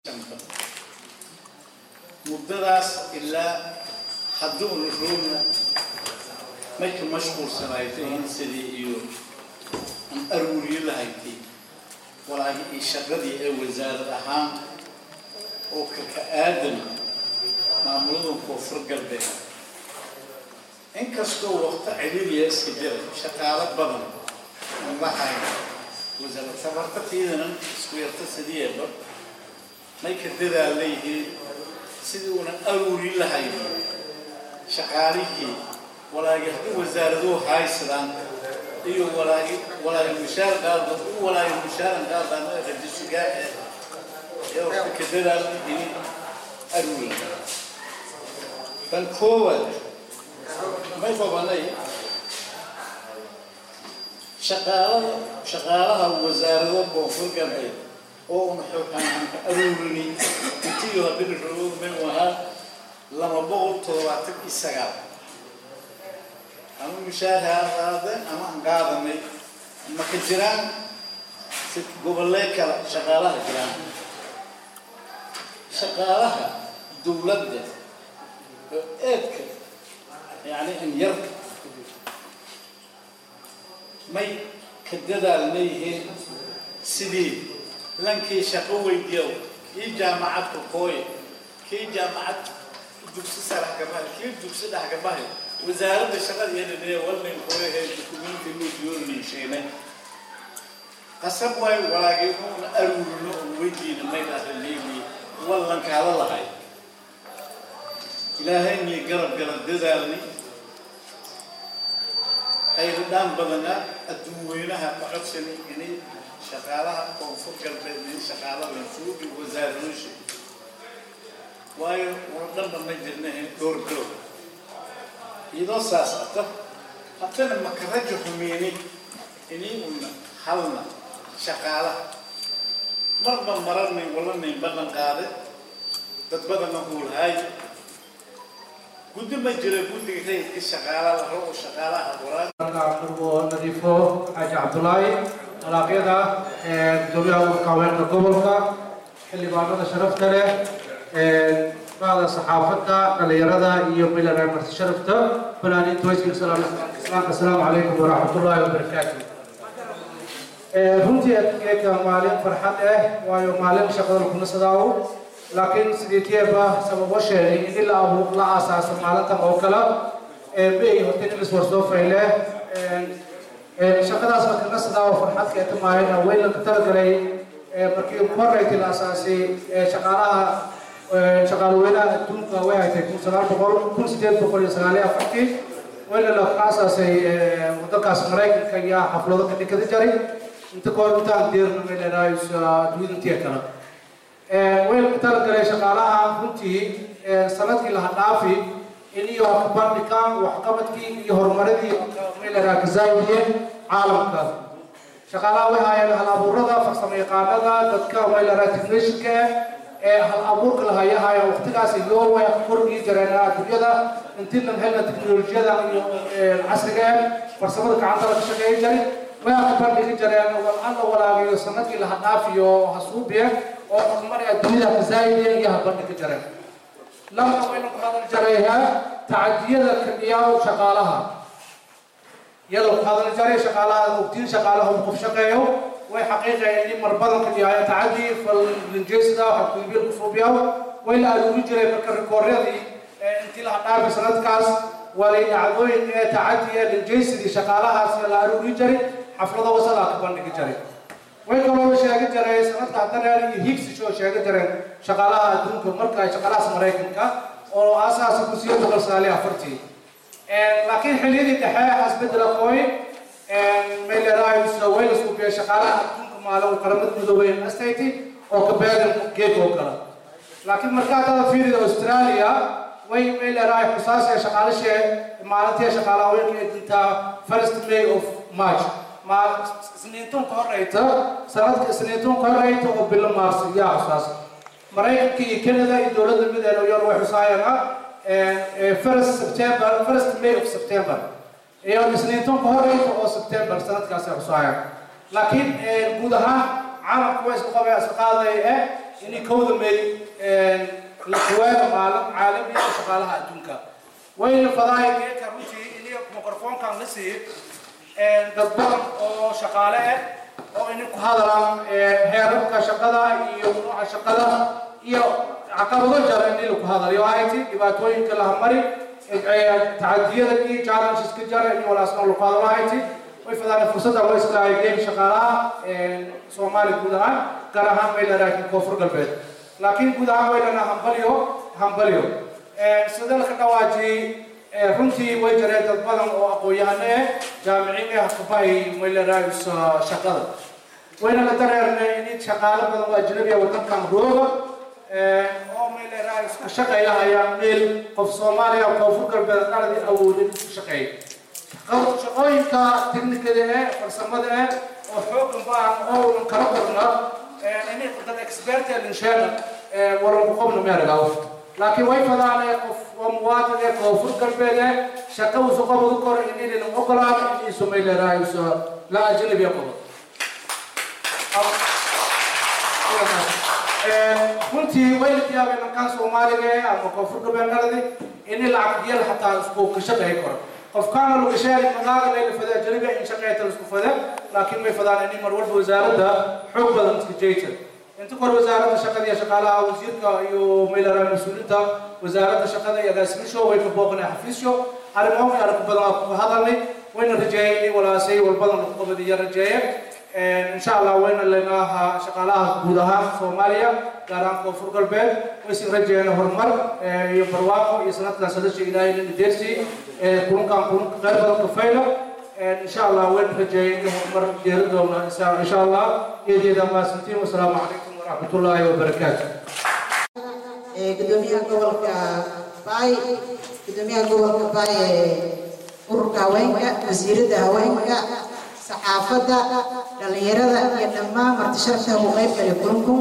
muddadaas ilaa hadduuna roogna mayka mashquulsanaytahin sidii iyo an aruuriyo lahaydtay walaahi iyo shaqadii ee wasaarad ahaan oo kaka aadan maamuladan koonfur galbeed inkastoo waqto ciriiriya iska jira shaqaalo badan aan lahayn wasaarad tabartatiidana isku yarta sidiyeeba may ka dadaal leeyihiin sidii unan aruuri lahayn shaqaalihii walaagi haddii wasaaraduhu haysadaan iyo walaagi walaagi mushaar qaada u walaagi mushaaran qaadaan ee rajisugaa ee ee waqti ka dadaal leeyihiin aruuri bal koowaad may babanay shaqaalada shaqaalaha wasaarado koonfur galbeed oo una xooxaanka aruurini intiyo haddii roogo may ahaa lama boqol toddobaatan iyo sagaal ama mushaahar qaade ama aan qaadanay ma ka jiraan si gobollee kale shaqaalaha jiraan shaqaalaha dowladda oo eedka yani in yar may ka dadaal leeyihiin sidii lankii shaqo weydiyow kii jaamacadka kooye kii jaamacad dugsi sarax gabahay kii dugsi dhex gabahay wasaaradda shaqada iyadadee walnin kooyahe dukumiinti luu diyoornin sheene qasab waay walaagii uuna aruurino oo weydiina may dhaha leeyi wallankaala lahay ilaahayni garab garab dadaalni ayridhaan badana adduunweynaha ka codsani inay shaqaalaha koonfur galbeed in shaqaala lansuugi wasaaradooshi waayo una dhanba ma jirnahin dhowr bilow iyadoo saas ata hatana makarajo xumeeni inay una halna shaqaalaha marba mararnay walanayn ballan qaade dad badana huulhaay guddi ma jira guddiga rayidka shaqaala la rabo shaqaalaha waraan nadiifo xaaji cabdulaahi alaaqyada gudoomiyaha ururka haweenka gobolka xildhibaanada sharafta leh bacda saxaafadda dhalinyarada iyo milareer marti sharafta fanaaniinta wayska islaamka asalaamu calaykum waraxmatullaahi wabarakaatu runtii adkeeka maalin farxad ah waayo maalin shaqada lakuna sadaawo laakiin sidii teeba sababo sheegay in la abuur la aasaasa maalintan oo kale bay horta in iswarsoo fayle shaqadaas marka la sadaawo farxadka eta maahayna weyn laga talagalay markii maraytii la aasaasay shaqaalaha shaqaalweynaha adduunka way haytay kun sagaal boqol kun sideed boqol iyo sagaal iyo afartii weyna la aasaasay wadankaas maraykanka iyo xaflado ka dhikada jaray inta kahor intaan deerna may leedahay duwidantiya kale wayna talagalay shaqaalaha runtii sanadkii laha dhaafi in iyo bandhigaan waxqabadkii iyo horumaradii mayleraa kazaawiyeen caalamka shaqaalaha way haayeen hal abuurada farsamo yaqaanada dadka mayleraa technishanka ee hal abuurka lahayahaya waqtigaas iyo way kordhii jireen adduunyada intii lan helna teknolojiyada iyo casriga farsamada gacanta laga shaqeeyi jiray way ka bandhigi jireen wal alla walaagiyo sanadkii laha dhaafiyo hasuubiye oo horumar adduunyada kazaayideen iyo ha bandhigi jireen lama wayna ku hadal jarayha tacadiyada kadiyaa shaqaalaha iyadoo ku hadal jaray shaqaalaha ogtiin shaqaalaha uu qof shaqeeyo way xaqiiqayeen in mar badan kadiyaa tacadi falinjeesida xabkuibiil kusuubiyaw way la aruuri jiray marka rikooryadii intii laha dhaafi sanadkaas walay dhacdooyin ee tacadi ee linjeysidii shaqaalahaas la aruuri jiray xaflado wasalaa ka bandhigi jiray way kaloo sheegi jiray sanadka haddana iyo higsisoo sheegi jireen shaqaalaha adduunka marka ay shaqaalahaas maraykanka oo aasaasa ku siyo boqol sagaal iyo afartii laakiin xilliyadii dhexe asbedel aqooy may leedahay way la suubiya shaqaalaha adduunka maalin qaramada midoobay astati oo ka beegan geed oo kale laakiin markaa dada fiirida australia way may leedahay xusaasee shaqaalashee maalintii shaqaalaha weynka ay dintaa first may of march isniintuun ka horeyta sanadka isniintuun ka horeyta oo bilo maars yaa xusaas maraykanka iyo canada iyo dowladda mideena yor way xusaayana first september first may of september iyo isniintuun ka horeyta oo september sanadkaas ay xusaayaan laakiin guud ahaan caalamku way isku qabeen isqaaday eh inay kowda may la dhawaada maalin caalamiga ee shaqaalaha adduunka wayna fadahay geedka runtii iniga mikrofoonkan la siiyey dad badan oo shaqaale ah oo inay ku hadalaan heerarka shaqada iyo nooca shaqada iyo caqabado jara in lagu hadalayo ahayti dhibaatooyinka la hamari tacadiyada iyo challengeska jara iyo walaasna lagu hadalo ahayti way fadaan fursadda loo islaahay geedi shaqaalaha soomaaliya guud ahaan gaar ahaan bay leedahay koonfur galbeed laakiin guud ahaan way leedahay hambalyo hambalyo sida la ka dhawaajiyey runtii way jireen dad badan oo aqoon-yahano ah jaamiciin ah kubahay way leedahay shaqada wayna la dareernay in shaqaale badan oo ajnabi ah wadankan rooga oo may leedahay isku shaqeeyahayaan meel qof soomaaliya koonfur galbeed qaladii awoodin isku shaqeeya shaqooyinka teknikada eh farsamada eh oo xoogan baan oo kala qorna inay dad expert ee linsheena walanku qobna meeragaw laakiin way fadaan qof oo muwaadin ee koonfur galbeed eh shaqa usu qabadu kor inaynan ogolaan inay sumay leedahay la ajnabi qobo runtii way la yaabeen markaan soomaaliga eh ama koonfur galbeed qaladi inay lacag yel xataa isku ka shaqeey karo qofkaana lagu sheegay magaaga layla fada ajnabiga in shaqeeyta la isku fada laakiin may fadaan inay mar walba wasaaradda xoog badan iska jeyta inta kor wasaaradda shaqada iyo shaqaalaha wasiirka iyo maylara mas-uulinta wasaaradda shaqada iyo agaasimisho way ka booqnay xafiisyo arrimo ay arag badan ku hadalnay wayna rajeeyay inay walaasay walbadan lagu qabadiya rajeeye insha allah wayna leenaha shaqaalaha guud ahaan soomaaliya gaar ahaan koonfur galbeed waysin rajeeyeen horumar iyo barwaaqo iyo sanadkan sadasha ilaahay lana deersi kulunkan kulunka qayb badan kafayla إن شاء الله وين رجعين مر جيردونا إن شاء الله يديد ما سنتين والسلام عليكم ورحمة الله وبركاته gudoomiyaha gobolka baay gudoomiyaha gobolka baay ee ururka haweenka wasiiradda haweenka saxaafadda dhallinyarada iyo dhammaan marti sharafta ugu qayb galay kulankun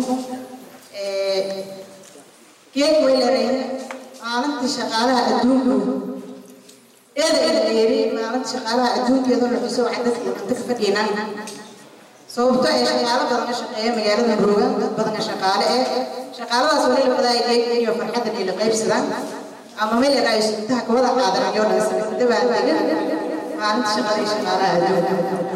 geed weylareen maalintii shaqaalaha adduunku eeda eeda dheeri maalinta shaqaalaha adduunkiyadoo la xuso waxay dadka inta ka fadhiinaan sababto ee shaqaalo badan ka shaqeeya magaalada roogan dad badan shaqaale eh shaqaaladaas wali la wadaaya geega iyo farxaddan ay la qaybsadaan ama meel yar ay intaha ka wada qaadan iyo dhan sanad dabaan degan maalinta shaqada iyo shaqaalaha adduunka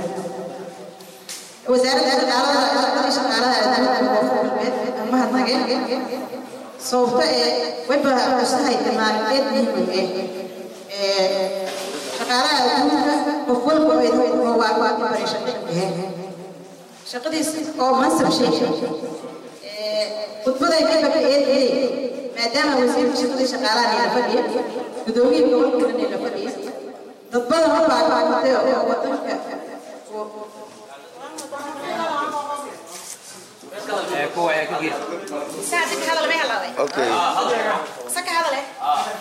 wasaaradda shaqaalaha shaqada shaqaalaha adduunka koonfur galbeed amaha tageen sababto ee wayba xusahay maalin eed muhiim eh shaqaalaha adduunka qof walba oo waa waa ku baray shaqada shaqadiis oo mansab shay khudbaday ka baka eedayay maadaama wasiirka shaqadii shaqaalaha la fadhiya gudoomiye gobolka la fadhiya dad badan oo baa qaatay oo wadanka kuwa ayaa ka gees ساعتك هذا اللي ما يهلاوي Okay. سك هذا له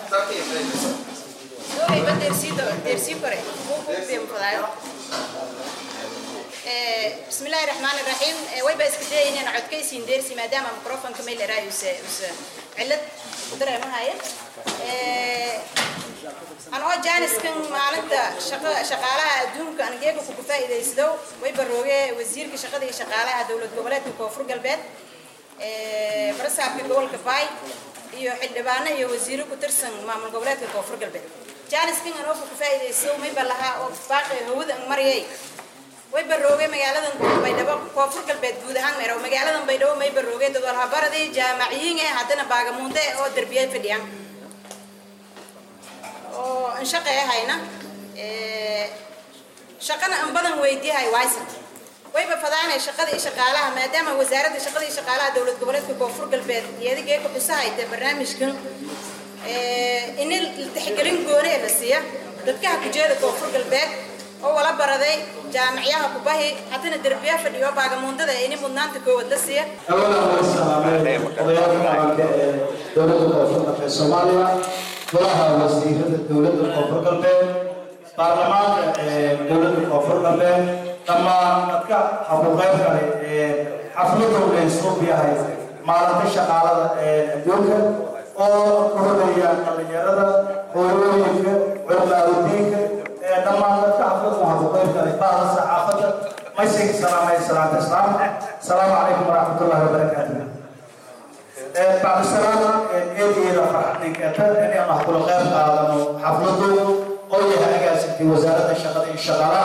دوي بدر سي دير سي كوري مو مو بيم فلايو بسم الله الرحمن الرحيم way ba iska dayeen in codkaysiin deersi maadaama microphone meel raayus cilad dareemahay aan oo jaaniskan maalinta shaqa shaqaalaha adduunka aan geega ku faa'iideysado way barooge wasiirka shaqada iyo shaqaalaha dowlad goboleedka koonfur galbeed ee barasaabka gobolka baay iyo xildhibaano iyo wasiiro ku tirsan maamul goboleedka koonfur galbeed jaaniskan aan oo ku faa'iideysto may balaha oo baaqi hawada mariyay way baroogay magaaladan baydhabo koonfur galbeed guud ahaan meero magaaladan baydhabo may baroogay dad walhabaradii jaamaciyiin eh haddana baagamuunde oo derbiyay fadhiyaan oo aan shaqeeyahayna shaqana aan badan weydiyahay waysan wayba fadaanay shaqada iyo shaqaalaha maadaama wasaaradda shaqada iyo shaqaalaha dowlad goboleedka koonfur galbeed iyadiga ku xusahayta barnaamijkan in la tixgelin gooni ee la siiya dadkaha kujeeda koonfur galbeed oo wala baraday jaamicyaha kubahi haddana derbiya fadhiyo baagamuundada ini mudnaanta koowaad la siiya أولا هو السلام وضيافة دولة الكونفور في الصوماليا وراها وزيرة دولة الكونفور قلبين برلمان دولة الكونفور قلبين لما نتكا حقوقات حفلة ونسوب بها مالك الشغالة الدولة oo kordhaya dhalinyarada hooyooyinka culimaadudiinka ee dhammaan dadka xaflada waxaa ku qayb galay bahda saxaafadda maysiga salaamay salaanta islaamka asalaamu calaykum waraxmat ullahi wabarakaatuh بعد السلام إيدي إلى فرحتك أنا أنا أقول غير قادم حفلته أو يهاجس في وزارة الشغل الشغالة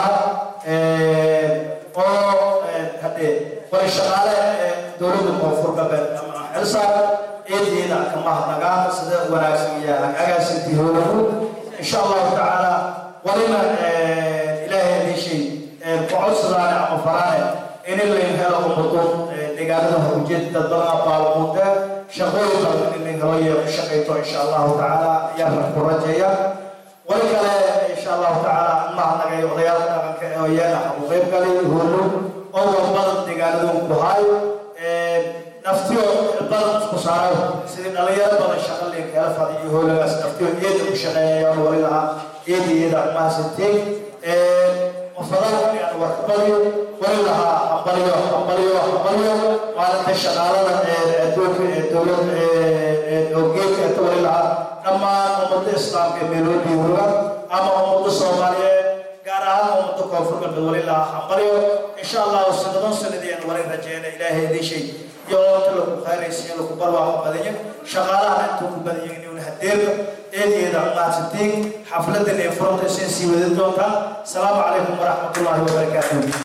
أو هذه والشغالة دولة الموفر قبل حرصة إيدي إلى كما نقام سد وراسية هاجس في هو إن شاء الله تعالى ولما إلهي هذا شيء قعد صداع مفرانه إن اللي هلا أمطون deegaanada hawjeed dad badan baalmuuda shaqooyin badan in laga helayo ku shaqeyto insha allahu tacaala ayaan ku rajeeya wali kale insha allahu tacaala mahadnagay odayaalka dhaqanka ee iyana u qayb galay hurno oo badan deegaanadu ku hayo naftiyo badan isku saaro sidii dhalinyaro badan shaqo leen kala fadhiyo howlagaas naftiyo iyada ku shaqeeyaan wali lahaa iyada iyada mahadsantiin وفضلوا يعني وركبوا ولا أقبلوا أقبلوا أقبلوا وعلى الشغالة الدول الدولة الأوجيك الدولة لها أما أمة الإسلام كملوا بيورا أما أمة الصومالية قارها أمة كفر بالدولة لها أقبلوا إن شاء الله سنة سنتين ولا رجعنا إلى هذا الشيء يوم تلقوا خير يسير لكم بروا بدنيا شغالة أنتم بدنيا نون هدير إيه إذا ما تدين حفلة الإفراط سنسي ودون السلام عليكم ورحمة الله وبركاته